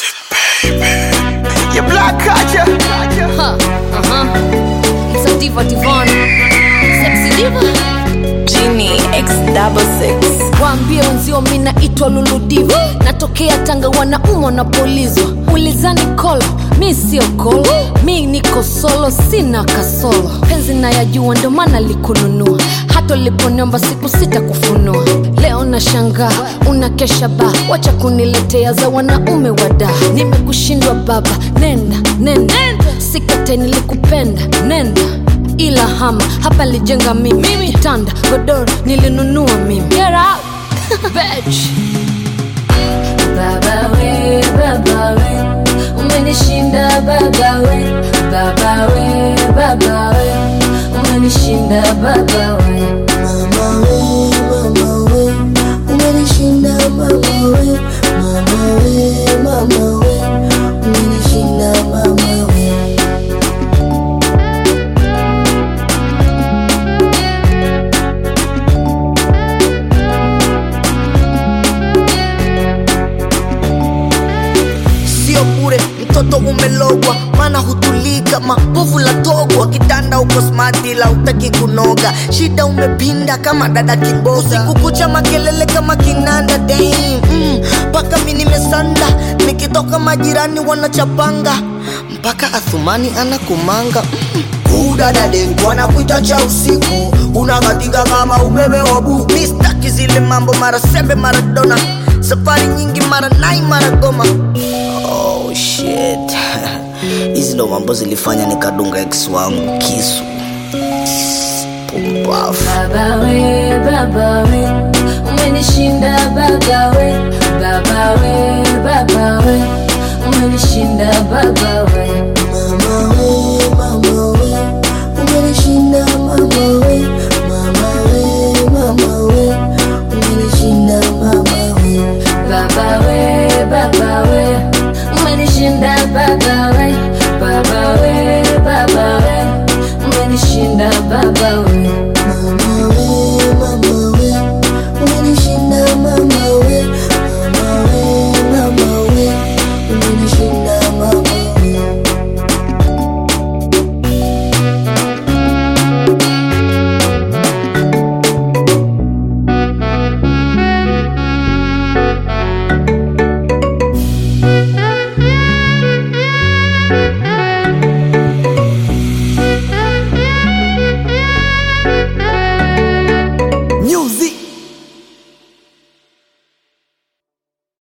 You black culture. Huh, uh-huh. It's a diva divana. Sexy diva. Genie X double six. Waambie wenzio mi naitwa Luludiva, natokea Tanga, wanaumwa napulizwa. Ulizani kolo, mi sio kolo, mi niko solo, sina kasolo. Penzi nayajua, ndo maana likununua, hata uliponiomba siku sita kufunua. Leo na shangaa unakesha ba, wacha kuniletea za wanaume wada. Nimekushindwa baba, nenda nenda, sikate nilikupenda, nenda ila hama hapa lijenga mimi kitanda godoro nilinunua mimi Get out. Bitch. Baba we, baba we, umenishinda baba we, baba we, baba we, umenishinda baba we. Mama we, mama we, umenishinda mama we, mama we, mama we, umenishinda mama we. Sio bure mtoto umelogwa, maana hutulii kama povu la togwa. Kitanda uko smart ila utaki kunoga, shida umepinda kama dada kiboga. Usiku kucha makelele kama kinanda damn, mm, mpaka mi nimesanda, nikitoka majirani wanachapanga, mpaka Athumani anakumanga mm. Udadade wanakuita cha usiku, unakatika kama umeme wa buku. Mi staki zile mambo mara sembe mara dona, safari nyingi mara nai mara goma. Oh shit, hizi ndo mambo zilifanya nikadunga ex wangu kisu. Pumbavu. Baba we, baba we, umenishinda baba we, baba we, baba we, umenishinda baba